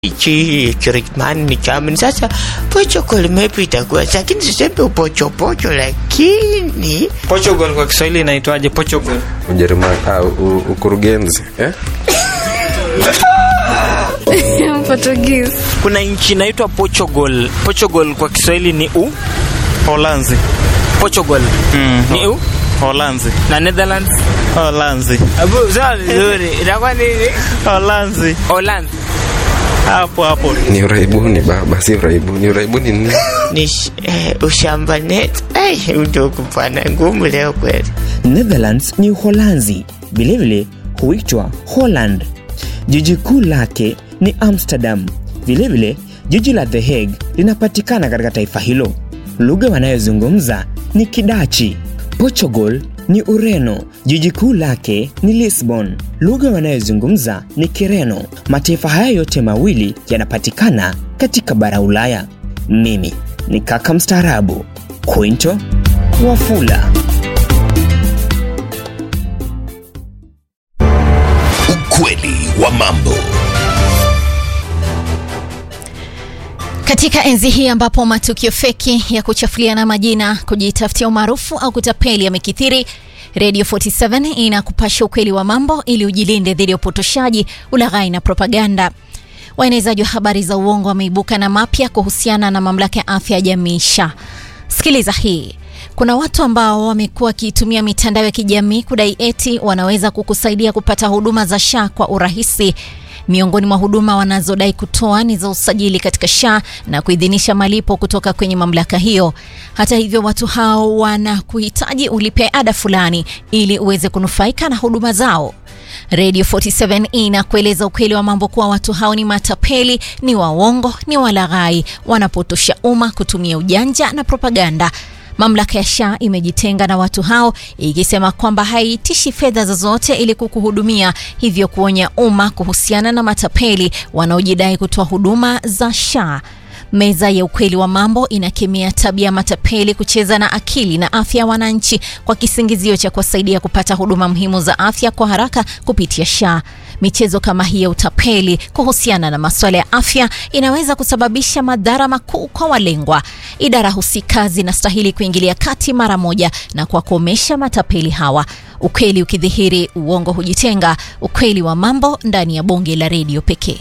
hichi Kirikmani ni chamin. Sasa Portugal maybe itakuwa, lakini siseme upochopocho, lakini Portugal kwa Kiswahili inaitwaje? Portugal Ujerumani ah, u- ukurugenzi eh? Portuguese. kuna nchi inaitwa Portugal. Portugal kwa Kiswahili ni u Holanzi. Portugal Mm, ni u Holanzi. na Netherlands. Holanzi. Abu sawa vizuri. Itakuwa nini? Holanzi. Holland. Hapo hapo. Ni uraibuni baba, si uraibuni. Uraibuni ni nini? ni sh- eh, ushamba net. Ai, udogo pana ngumu leo kweli. Netherlands ni Uholanzi, vilevile huitwa Holland. Jiji kuu lake ni Amsterdam. Vilevile jiji la The Hague linapatikana katika taifa hilo. Lugha wanayozungumza ni Kidachi. Portugal ni Ureno. Jiji kuu lake ni Lisbon. Lugha wanayozungumza ni Kireno. Mataifa haya yote mawili yanapatikana katika bara Ulaya. Mimi ni kaka mstaarabu Quinto Wafula. Ukweli wa mambo. Katika enzi hii ambapo matukio feki ya kuchafuliana majina, kujitafutia umaarufu au kutapeli yamekithiri, Radio 47 inakupasha ukweli wa mambo ili ujilinde dhidi ya upotoshaji, ulaghai na propaganda. Waenezaji wa habari za uongo wameibuka na mapya kuhusiana na mamlaka ya afya ya jamii SHA. Sikiliza hii. Kuna watu ambao wamekuwa wakiitumia mitandao ya kijamii kudai eti wanaweza kukusaidia kupata huduma za SHA kwa urahisi. Miongoni mwa huduma wanazodai kutoa ni za usajili katika SHA na kuidhinisha malipo kutoka kwenye mamlaka hiyo. Hata hivyo, watu hao wanakuhitaji ulipe ada fulani ili uweze kunufaika na huduma zao. Radio 47 inakueleza ukweli wa mambo kuwa watu hao ni matapeli, ni waongo, ni walaghai, wanapotosha umma kutumia ujanja na propaganda. Mamlaka ya SHA imejitenga na watu hao ikisema kwamba haitishi fedha zozote ili kukuhudumia, hivyo kuonya umma kuhusiana na matapeli wanaojidai kutoa huduma za SHA. Meza ya ukweli wa mambo inakemea tabia ya matapeli kucheza na akili na afya ya wananchi kwa kisingizio cha kuwasaidia kupata huduma muhimu za afya kwa haraka kupitia SHA. Michezo kama hii ya utapeli kuhusiana na masuala ya afya inaweza kusababisha madhara makuu kwa walengwa. Idara husika zinastahili kuingilia kati mara moja na kuwakomesha matapeli hawa. Ukweli ukidhihiri, uongo hujitenga. Ukweli wa mambo ndani ya bonge la redio pekee.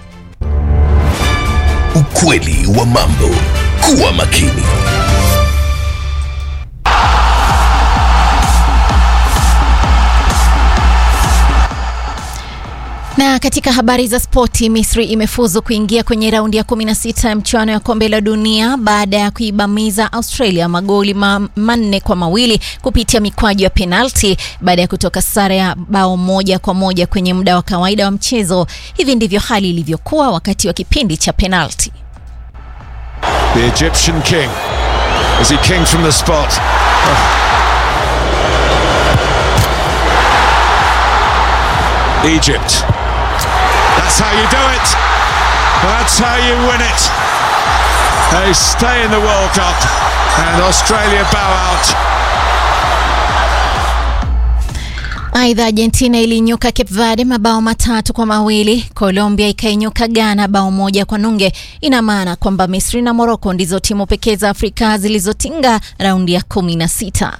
Ukweli wa mambo. Kuwa makini. Na katika habari za spoti, Misri imefuzu kuingia kwenye raundi ya 16 ya mchuano ya kombe la dunia baada ya kuibamiza Australia magoli ma manne kwa mawili kupitia mikwaju ya penalti baada ya kutoka sare ya bao moja kwa moja kwenye muda wa kawaida wa mchezo. Hivi ndivyo hali ilivyokuwa wakati wa kipindi cha penalti. The Egyptian king. Is he king from the spot? Oh. Egypt. That's how you do it. That's how you win it. They stay in the World Cup and Australia bow out. Aidha, Argentina iliinyuka Cape Verde mabao matatu kwa mawili. Colombia ikainyuka Ghana bao moja kwa nunge. Ina maana kwamba Misri na Morocco ndizo timu pekee za Afrika zilizotinga raundi ya kumi na sita.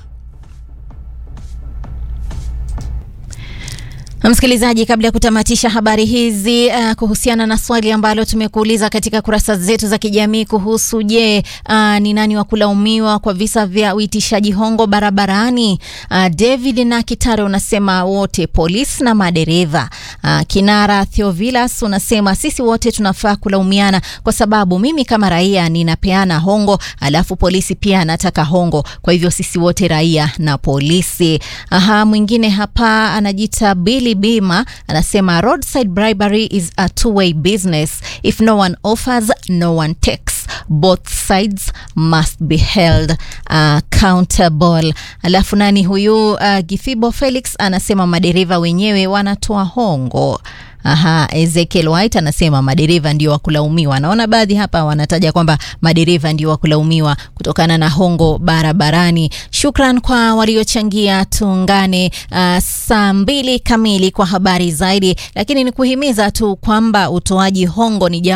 Msikilizaji, kabla ya kutamatisha habari hizi uh, kuhusiana na swali ambalo tumekuuliza katika kurasa zetu za kijamii kuhusu je, uh, ni nani wa kulaumiwa kwa visa vya uitishaji hongo barabarani? Uh, David na Kitare unasema wote, polisi na madereva. Uh, Kinara Theovilas unasema sisi wote tunafaa kulaumiana kwa sababu mimi kama raia ninapeana hongo, alafu polisi pia anataka hongo, kwa hivyo sisi wote raia na polisi. Aha, mwingine hapa anajiita Billy Bima anasema roadside bribery is a two-way business. If no one offers, no one takes. Both sides must be held accountable. Alafu nani huyu uh, Githibo Felix anasema madereva wenyewe wanatoa hongo. Aha, Ezekiel White anasema madereva ndio wa kulaumiwa. Naona baadhi hapa wanataja kwamba madereva ndio wa kulaumiwa kutokana na hongo barabarani. Shukran kwa waliochangia. Tuungane uh, saa mbili kamili kwa habari zaidi, lakini ni kuhimiza tu kwamba utoaji hongo ni jambo